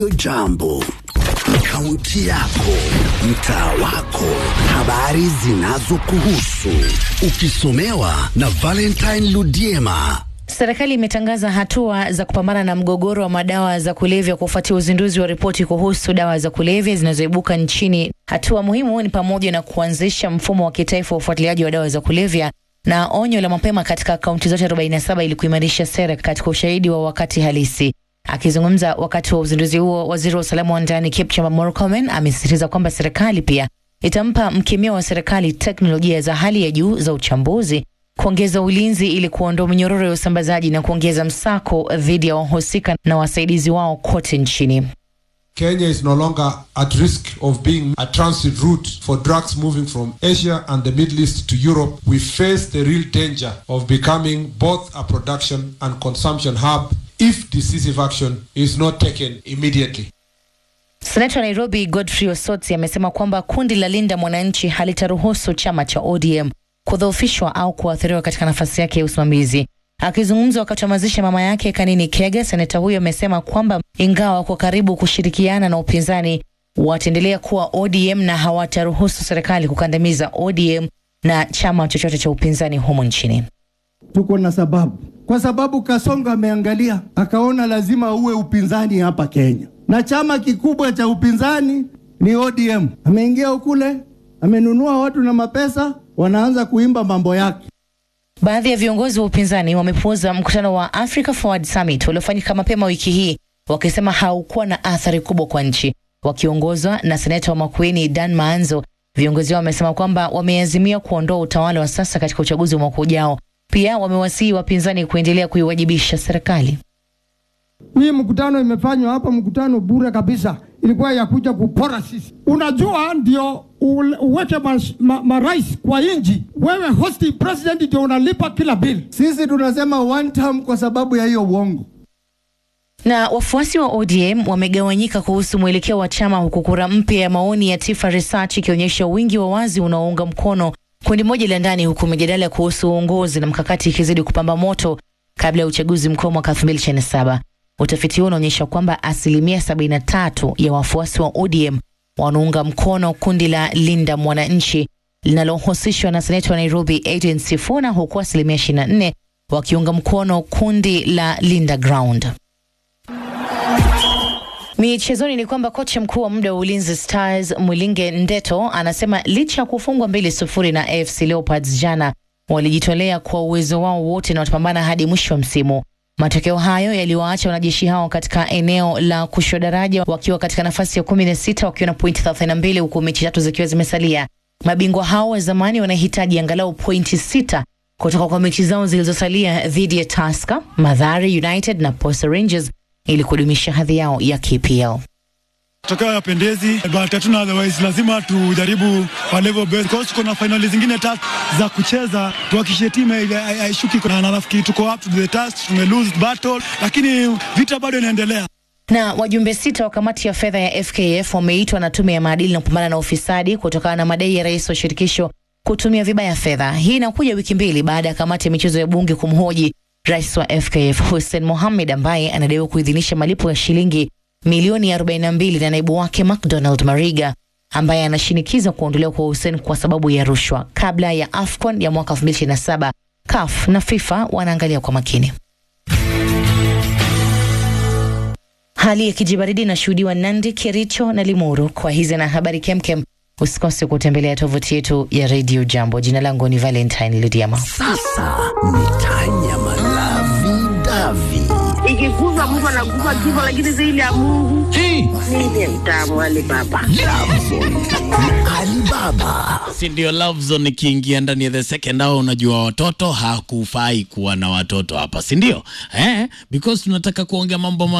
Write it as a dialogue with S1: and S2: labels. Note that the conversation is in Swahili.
S1: Jambo, kaunti yako, mtaa wako, habari zinazokuhusu, ukisomewa na Valentine Ludiema.
S2: Serikali imetangaza hatua za kupambana na mgogoro wa madawa za kulevya kufuatia uzinduzi wa ripoti kuhusu dawa za kulevya zinazoibuka nchini. Hatua muhimu ni pamoja na kuanzisha mfumo wa kitaifa wa ufuatiliaji wa dawa za kulevya na onyo la mapema katika kaunti zote 47 ili kuimarisha sera katika ushahidi wa wakati halisi. Akizungumza wakati wa uzinduzi huo, waziri wa usalama wa ndani Kipchumba Murkomen amesisitiza kwamba serikali pia itampa mkemia wa serikali teknolojia za hali ya juu za uchambuzi, kuongeza ulinzi ili kuondoa minyororo ya usambazaji na kuongeza msako dhidi ya wahusika na wasaidizi wao kote nchini.
S3: Kenya is no longer at risk of being a transit route for drugs moving from Asia and the Middle East to Europe. We face the real danger of becoming both a production and consumption hub if decisive action is not taken immediately.
S2: Seneta wa Nairobi Godfrey Osotsi amesema kwamba kundi la Linda Mwananchi halitaruhusu chama cha ODM kudhoofishwa au kuathiriwa katika nafasi yake ya usimamizi. Akizungumza wakati wa mazishi ya mama yake Kanini Kega, seneta huyo amesema kwamba ingawa wako karibu kushirikiana na upinzani, wataendelea kuwa ODM na hawataruhusu serikali kukandamiza ODM na chama chochote cha upinzani humu nchini.
S4: Tuko na sababu, kwa sababu Kasongo ameangalia akaona lazima uwe upinzani hapa Kenya, na chama kikubwa cha upinzani ni ODM. Ameingia ukule, amenunua watu na mapesa, wanaanza kuimba mambo yake.
S2: Baadhi ya viongozi wa upinzani wamepuuza mkutano wa Africa Forward Summit uliofanyika mapema wiki hii, wakisema haukuwa na athari kubwa kwa nchi. Wakiongozwa na seneta wa Makueni Dan Maanzo, viongozi hao wamesema kwamba wameazimia kuondoa utawala wa sasa katika uchaguzi wa mwaka ujao. Pia wamewasihi wapinzani kuendelea kuiwajibisha serikali.
S5: Hii mkutano imefanywa hapa, mkutano bure kabisa, ilikuwa ya kuja kupora sisi. Unajua, ndio uweke marais ma, ma kwa inji, wewe hosti president ndio unalipa kila bill.
S4: Sisi tunasema one term kwa sababu ya hiyo uongo.
S2: Na wafuasi wa ODM wamegawanyika kuhusu mwelekeo wa chama, huku kura mpya ya maoni ya Tifa Research ikionyesha wingi wa wazi unaounga mkono kundi moja la ndani, huku mijadala kuhusu uongozi na mkakati ikizidi kupamba moto kabla ya uchaguzi mkuu mwaka 2027. Utafiti huo unaonyesha kwamba asilimia 73 ya wafuasi wa ODM wanaunga mkono kundi la Linda Mwananchi linalohusishwa na seneta wa Nairobi Adrian Sifuna, huku asilimia 24 wakiunga mkono kundi la Linda Ground. Michezoni ni kwamba kocha mkuu wa muda wa Ulinzi Stars Mwilinge Ndeto anasema licha ya kufungwa mbili sufuri na AFC Leopards jana, walijitolea kwa uwezo wao wote na watapambana hadi mwisho wa msimu. Matokeo hayo yaliwaacha wanajeshi hao katika eneo la kushuka daraja wakiwa katika nafasi ya kumi na sita wakiwa na pointi 32 huku mechi tatu zikiwa zimesalia. Mabingwa hao wa zamani wanahitaji angalau pointi sita kutoka kwa mechi zao zilizosalia dhidi ya Tusker, Mathare United na Posta Rangers ili kudumisha hadhi yao ya KPL.
S6: Tokeo yapendezi but hatuna otherwise, lazima tujaribu kwa level best because tuko na finali zingine tatu za kucheza, tuhakikishe timu haishuki, na nafikiri tuko up to the task. Tume lose battle, lakini vita bado inaendelea.
S2: Na wajumbe sita wa kamati ya fedha ya FKF wameitwa na tume ya maadili na kupambana na ufisadi kutokana na madai ya rais wa shirikisho kutumia vibaya fedha. Hii inakuja wiki mbili baada ya kamati ya michezo ya bunge kumhoji rais wa FKF Hussein Mohamed ambaye anadaiwa kuidhinisha malipo ya shilingi milioni 42 na naibu wake McDonald Mariga ambaye anashinikiza kuondolewa kwa Hussein kwa sababu ya rushwa. Kabla ya AFCON ya mwaka 2027, CAF na FIFA wanaangalia kwa makini. Hali ya kijibaridi inashuhudiwa Nandi, Kericho na Limuru. Kwa hizi na habari kemkem, usikose kutembelea tovuti yetu ya Radio Jambo. Jina langu ni Valentine Ludiama.
S1: Sasa ni Tanyama Lavi Davi.
S7: Ikikufa mtu anakufa kifo, lakini zaidi ya Mungu ndiye mtamu Alibaba.
S1: Alibaba.
S8: si ndio love zone ikiingia ndani ya the second hour unajua watoto hakufai kuwa na watoto hapa si ndio eh because tunataka kuongea mambo